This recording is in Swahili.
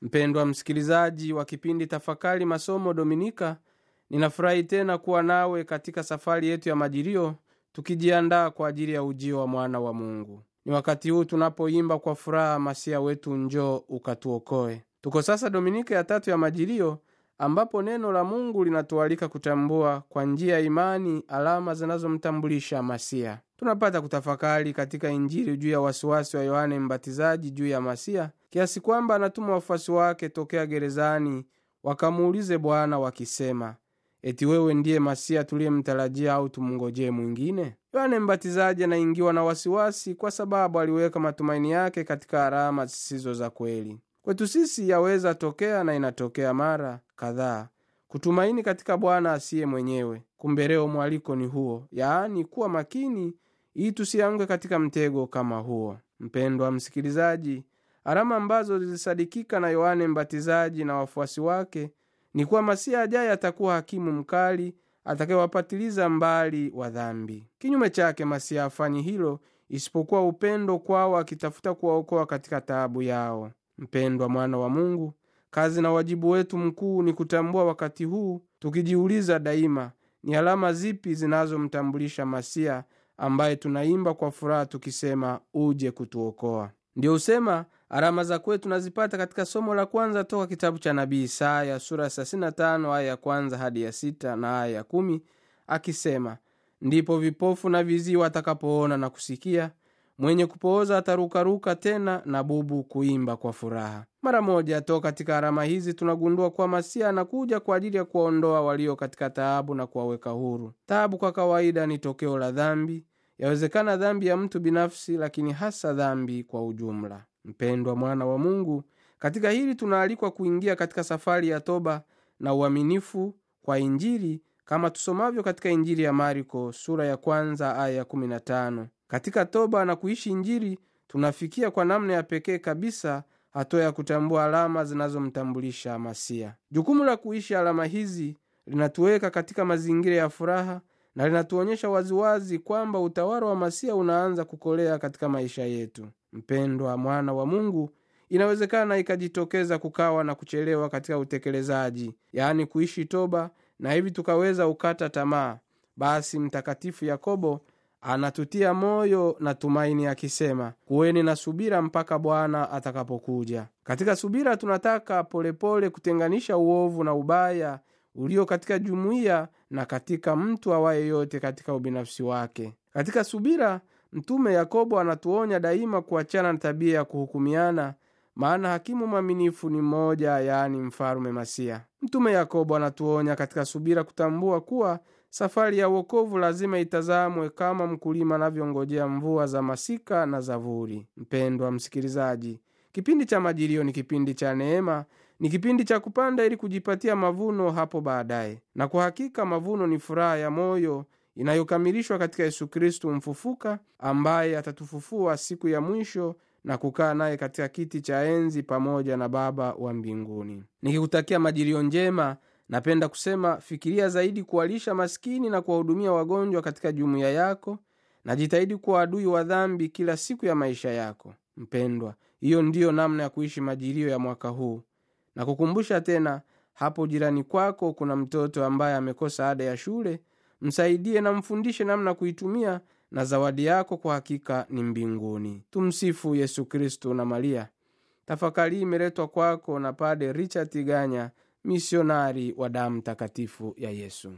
mpendwa msikilizaji wa kipindi tafakari masomo dominika ninafurahi tena kuwa nawe katika safari yetu ya majilio tukijiandaa kwa ajili ya ujio wa mwana wa mungu ni wakati huu tunapoimba kwa furaha masia wetu njoo ukatuokoe tuko sasa dominika ya tatu ya majilio ambapo neno la mungu linatualika kutambua kwa njia ya imani alama zinazomtambulisha masia tunapata kutafakari katika injili juu ya wasiwasi wa yohane mbatizaji juu ya masia kiasi kwamba anatuma wafuasi wake tokea gerezani wakamuulize bwana wakisema eti wewe ndiye masia tuliyemtarajia au tumngojee mwingine yohane mbatizaji anaingiwa na wasiwasi kwa sababu aliweka matumaini yake katika alama zisizo za kweli kwetu sisi yaweza tokea na inatokea mara kadhaa kutumaini katika bwana asiye mwenyewe kumbe leo mwaliko ni huo yaani kuwa makini ili tusianguke katika mtego kama huo mpendwa msikilizaji alama ambazo zilisadikika na yohane mbatizaji na wafuasi wake ni kuwa masia ajaye atakuwa hakimu mkali atakayewapatiliza mbali wa dhambi kinyume chake masia afanyi hilo isipokuwa upendo kwao akitafuta kuwaokoa katika taabu yao mpendwa mwana wa mungu kazi na wajibu wetu mkuu ni kutambua wakati huu tukijiuliza daima ni alama zipi zinazomtambulisha masia ambaye tunaimba kwa furaha tukisema uje kutuokoa ndiyo husema alama za kwetu tunazipata katika somo la kwanza toka kitabu cha nabii isaya sura 35 aya ya kwanza hadi ya sita na aya ya kumi akisema ndipo vipofu na vizii watakapoona na kusikia mwenye kupooza atarukaruka tena na bubu kuimba kwa furaha mara moja to katika alama hizi tunagundua kuwa masia anakuja kwa ajili ya kuwaondoa walio katika taabu na kuwaweka huru taabu kwa kawaida ni tokeo la dhambi yawezekana dhambi ya mtu binafsi lakini hasa dhambi kwa ujumla mpendwa mwana wa mungu katika hili tunaalikwa kuingia katika safari ya toba na uaminifu kwa injili kama tusomavyo katika injili ya marko sura ya kwanza aya ya 15 katika toba na kuishi injili tunafikia kwa namna ya pekee kabisa hatua ya kutambua alama zinazomtambulisha masia jukumu la kuishi alama hizi linatuweka katika mazingira ya furaha na linatuonyesha waziwazi kwamba utawala wa masia unaanza kukolea katika maisha yetu mpendwa mwana wa mungu inawezekana ikajitokeza kukawa na kuchelewa katika utekelezaji yaani kuishi toba na hivi tukaweza ukata tamaa basi mtakatifu yakobo anatutia moyo na tumaini akisema kuweni na subira mpaka bwana atakapokuja katika subira tunataka polepole pole kutenganisha uovu na ubaya ulio katika jumuiya na katika mtu awaye yote katika ubinafsi wake katika subira mtume yakobo anatuonya daima kuachana na tabia ya kuhukumiana maana hakimu mwaminifu ni mmoja yaani mfalume masia mtume yakobo anatuonya katika subira kutambua kuwa safari ya uokovu lazima itazamwe kama mkulima anavyongojea mvua za masika na zavuri mpendwa msikilizaji kipindi cha majilio ni kipindi cha neema ni kipindi cha kupanda ili kujipatia mavuno hapo baadaye na kwa hakika mavuno ni furaha ya moyo inayokamilishwa katika yesu kristu mfufuka ambaye atatufufua siku ya mwisho na kukaa naye katika kiti cha enzi pamoja na baba wa mbinguni nikikutakia majilio njema napenda kusema fikiria zaidi kuwalisha maskini na kuwahudumia wagonjwa katika jumuiya yako na jitahidi kuwa adui wa dhambi kila siku ya maisha yako mpendwa hiyo ndiyo namna ya kuishi majilio ya mwaka huu na kukumbusha tena hapo jirani kwako kuna mtoto ambaye amekosa ada ya shule msaidie na mfundishe namna kuitumia na zawadi yako kwa hakika ni mbinguni tumsifu yesu kristu na maria tafakari imeletwa kwako na pade richard ganya misionari wa damu takatifu ya yesu